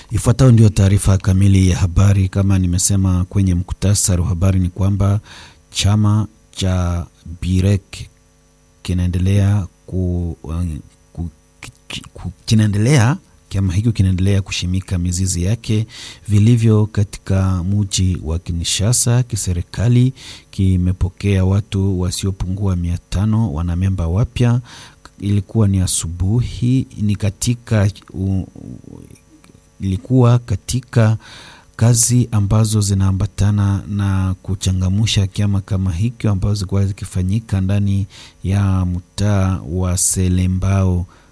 Ifuatayo ndio taarifa kamili ya habari. Kama nimesema kwenye muktasari wa habari, ni kwamba chama cha Birek kinaendelea ku, ku, ku, kinaendelea chama hicho kinaendelea kushimika mizizi yake vilivyo katika muji wa Kinshasa. Kiserikali kimepokea watu wasiopungua mia tano wanamemba wapya. Ilikuwa ni asubuhi, ni katika u, ilikuwa katika kazi ambazo zinaambatana na kuchangamusha kiama kama hicho ambazo zilikuwa zikifanyika ndani ya mtaa wa Selembao